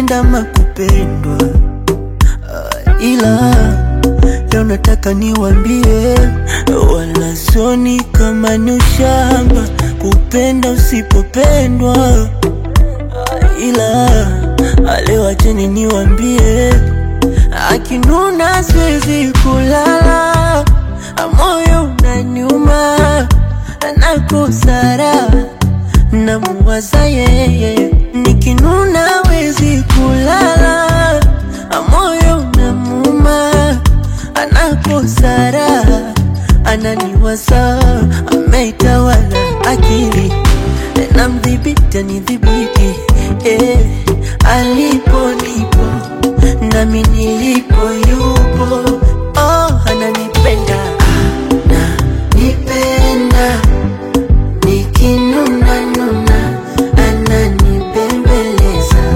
kupenda ama kupendwa Ah, ila leo nataka niwambie, wala soni kama ni ushamba kupenda usipopendwa. Ah, ila ah, leo acheni niwambie, akinuna siwezi kulala, ah, moyo unaniuma, nakosa raha namuwaza yeye, nikinuna wezi kulala, moyo namuuma, anakosa raha, ananiwaza, ameitawala akili, namdhibiti anidhibiti, eh, alipo nipo nami nilipo yupo, oh, ananipenda ananipenda nikinuna nuna ananibembeleza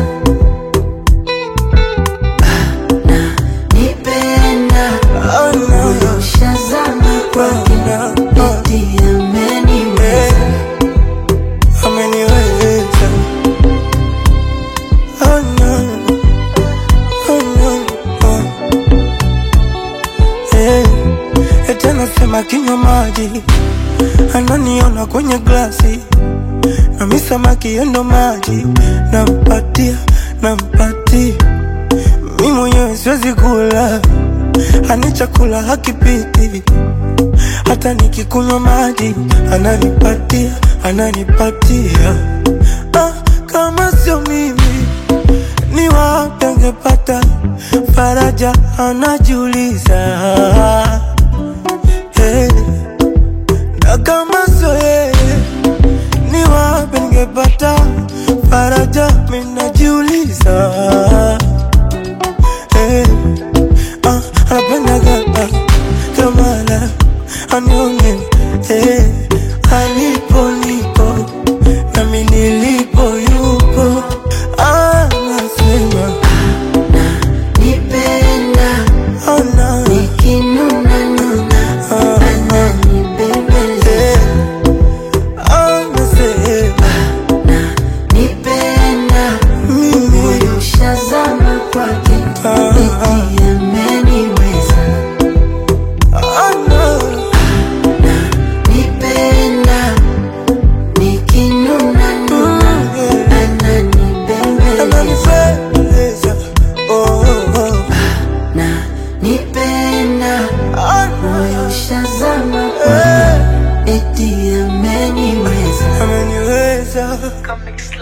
ananipenda moyo shazama kwake eti ameniweza ameniweza oh no, oh no, oh. Eh, eti anasema kinywa maji ananiona kwenye glasi nami samaki yendo maji nampatia nampatia mi mwenyewe siwezi kula ani chakula hakipiti hata nikikunywa maji ananipatia ananipatia ah, kama sio mimi ni wapi angepata faraja anajiuliza hey. na kama sio yeye ni wapi ningepata faraja minajiuliza hey. ah, anapendaga ah, kamala anione hey. alipo nipo nami nilipo yupo ah, nasema nipenda oh, no. nikinuna nuna Ah, ananibembeleza eh. Ah, nasema nipenda mimi moyo shazama kwake Ah, eti ameniweza oh, no. nipenda nikinuna nuna ananibembeleza ananipendeza oh, oh. na nipenda Ah, no. moyo shazama Eh, kwake eti ameniweza ameniweza Comic